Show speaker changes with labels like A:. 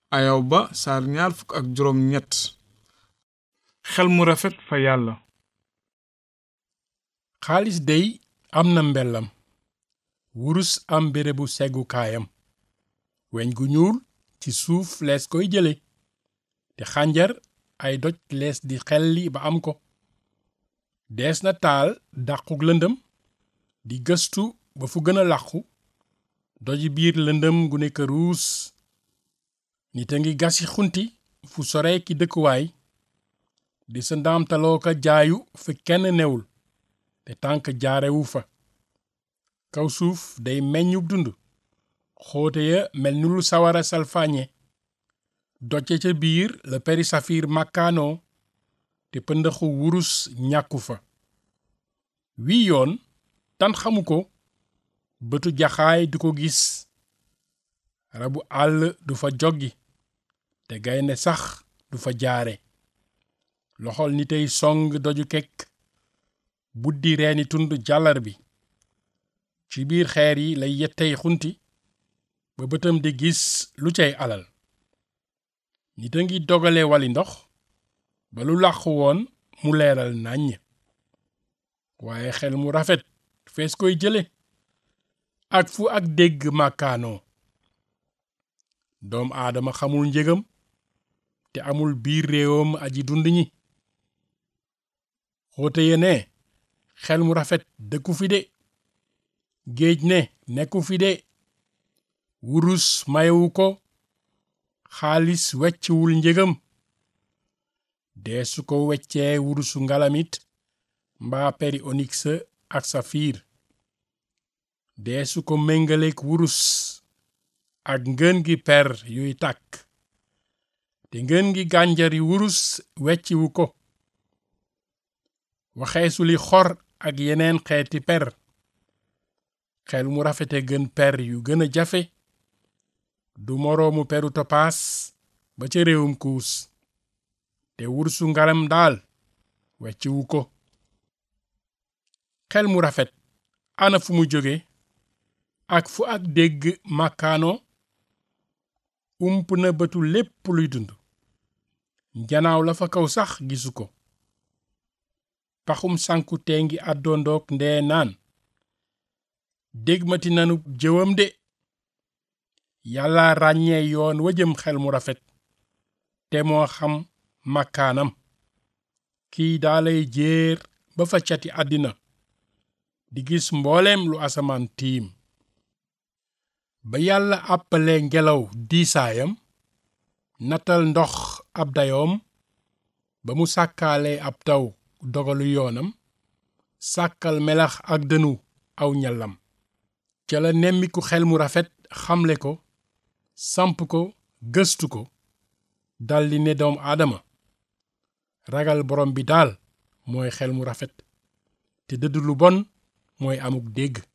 A: ayaw ba saar ñaar fukk ak juróom ñett xel mu rafet fa yàlla
B: xaalis dey am na mbellam wurus am bérébu seggukaayam weñ gu ñuul ci suuf lees koy jële te xànjar ay doj lees di xelli ba am ko dees na taal dàquk lëndëm di gëstu ba fu gën a làqu doji biir lëndëm gu nekk ruus nit a ngi gasi xunti fu sore ki dëkkuwaay di sa ndaamtaloo ka jaayu fi kenn newul te tànk jaarewu fa kaw suuf day meññub dund xóote ya mel ni lu sawara salfaañe docce ca biir la peri safiir màkkaanoo te pëndëxu wurus ñàkku fa wii yoon tan xamu ko bëtu jaxaay du ko gis rabu àll du fa joggi te gaynde sax du fa jaare loxol ni tey song doju kekk buddi reeni tund jàllar bi ci biir xeer yi lay yettey xunti ba bëtam di gis lu cay alal nit a ngi dogale wali ndox ba lu làqu woon mu leeral nàññ waaye xel mu rafet fees koy jële ak fu ak dégg màkkaanoo doom aadama xamul njëgam te amul biir réewam aji dund ñi xóote ye ne xel mu rafet dëkku fi de géej ne nekku fi de wurus mayewu ko xaalis wecciwul njëgam deesu ko weccee wurusu ngalamit mbaa peri onyx ak safiir deesu ko méngaleek wurus ak ngën gi per yuy tàkk te ngën gi gànjari wurus wecciwu ko waxeesu li xor ak yeneen xeeti per xel mu rafete gën per yu gën a jafe du moroomu peru topaas ba ca réewum kuus te wursu ngalam daal wecciwu ko xel mu rafet ana fu mu jóge ak fu ak dégg màkkaano ump na bëtu lépp luy dund njanaaw la fa kaw sax gisu ko paxum sànku tee ngi àddoondoog ndee naan dégmati nanu jëwam de yàlla ràññee yoon wa jëm xel mu rafet te moo xam màkkaanam kiy daalay jéer ba fa cati àddina di gis mbooleem lu asamaan tiim ba yàlla àppale ngelaw diisaayam natal ndox ab dayoom ba mu sàkkaale ab taw dogalu yoonam sàkkal melax ak dënu aw ñallam ca la nemmiku xel mu rafet xamle ko samp ko gëstu ko daldi ne doom aadama ragal borom bi daal mooy xel mu rafet te dëdd lu bon mooy amuk dégg